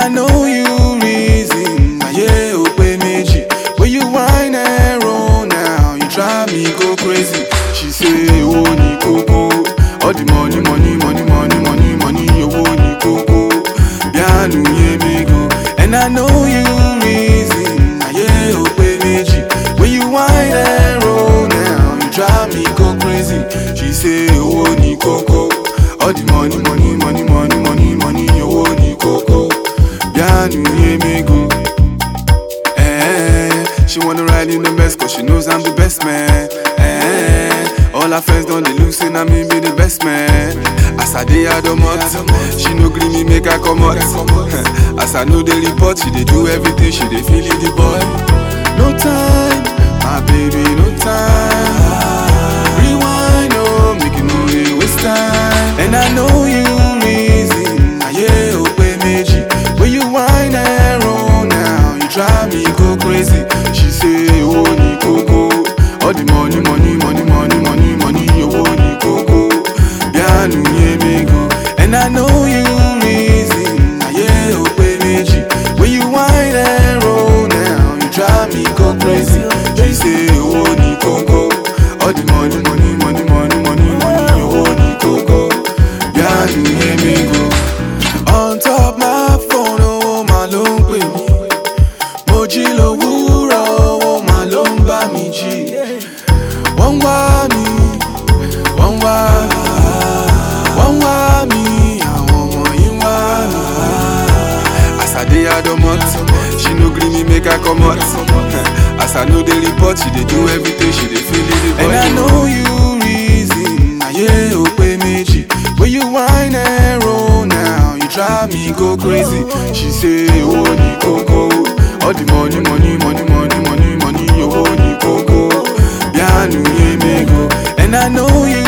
I know you reason. Aye, oh, pay meji. When you whine and roll now, you drive me go crazy. She say, oh, ni coco. All the money, money, money, money, money, money, oh, ni coco. Bianu ye me go. And I know you reason. Aye, oh, pay meji. When you whine and roll now, you drive me go crazy. She say, oh, ni coco. All the money, money, money, money, money, money, oh, ni coco. Bianu ye me go. Eh, she wanna ride in the best cause she knows I'm the best man. Eh, all her friends don't they look say na me be the best man. As I dey I don't she no gree me make her come out. As I know they report, she dey do everything, she dey feel it the boy. No time, my baby, no time. Rewind, oh, make it no dey waste time. And I know you reason, aye, oh, pay meji. When you whine and roll now, you drive me go crazy. She say, oh, ni coco. All the money, money, money, money, money, money, oh, ni coco. Bianu ye me go. And I know you reason, aye, oh, pay meji. When you whine and roll now, you drive me go crazy. She say, oh, ni coco. All the money, money, money, money, money, money, oh, ni coco. Bianu ye me go. On top my phone, oh, my ló ń pè mí. Mo jí lówùúrọ̀, oh, my ló ń bá mi jí. Wọ́n ń wá mi, wọ́n ń wá, wọ́n ń wá mi, àwọn ọmọ yìí ń wá mi. As I dey adomot, she no gree me make her comot. As I know dey report, she dey do everything, she dey feel it. And I know you reason, aye, ó pé méjì. When you whine and roll now, you drive me go crazy. She say, oh, ni coco. All the money, money, money, money, money, money, oh, ni coco. Bianu ye me go. And I know you